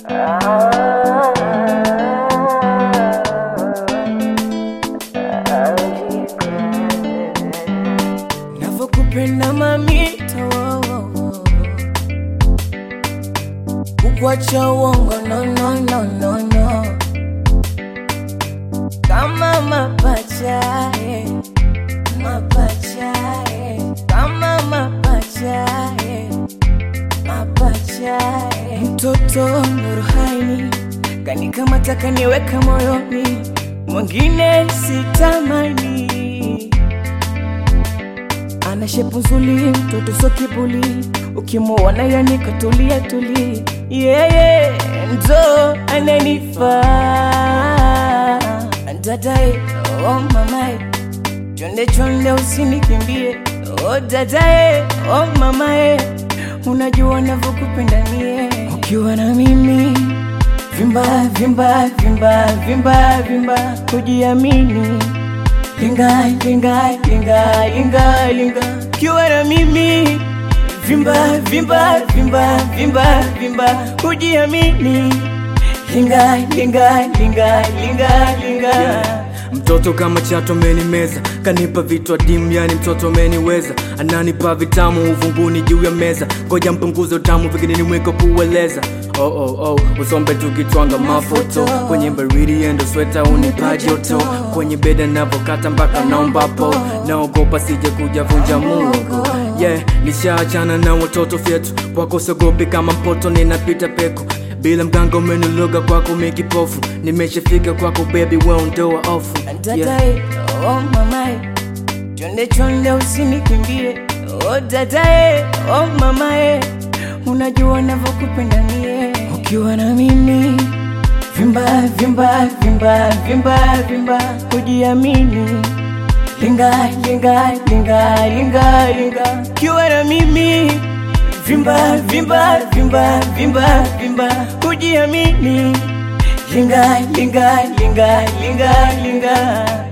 navyokupenda mamito kukwacha uongo no, no, no, no, no. kama mapacha eh, mapacha eh, kama mapacha eh, mapacha eh. mtoto Nurhaini kanikamata kaniweka moyoni, mwingine sitamani ana shepu nzuri, mtoto so kibuli, ukimuona yani katulia tuli, yeye ndo ananifaa dadae, oh mamae, chonde chonde usinikimbie, oh dadae, oh mamae, unajua navyokupenda mie, ukiwa na mimi vimba vimba vimba vimba vimba, kujiamini linga linga linga linga linga kiwa na mimi vimba vimba vimba vimba vimba kujiamini linga linga linga linga linga Mtoto kama chato amenimeza, kanipa vitu adimu, yani mtoto ameniweza, ananipa vitamu uvunguni juu ya meza, ngoja mpunguze utamu, vingine nimweko kueleza. Oh, oh, oh, usombe tukitwanga mafoto kwenye baridi endo sweta unipa joto kwenye beda navokata mpaka naombapo naogopa sije kuja vunja mungu yeah, nishaachana na watoto vyetu kwako sogopi kama mpoto ninapita peko bila mganga umeniloga kwako mikipofu nimeshafika kwako baby weondoa ofu yeah. dadae oh mamae chonde chonde usinikimbie oh dadae oh mamae unajua navyokupenda mie ukiwa na mimi vimba vimba vimba vimba vimba kujiamini linga linga linga linga linga ukiwa na mimi vimba vimba vimba vimba vimba kujiamini linga linga linga linga linga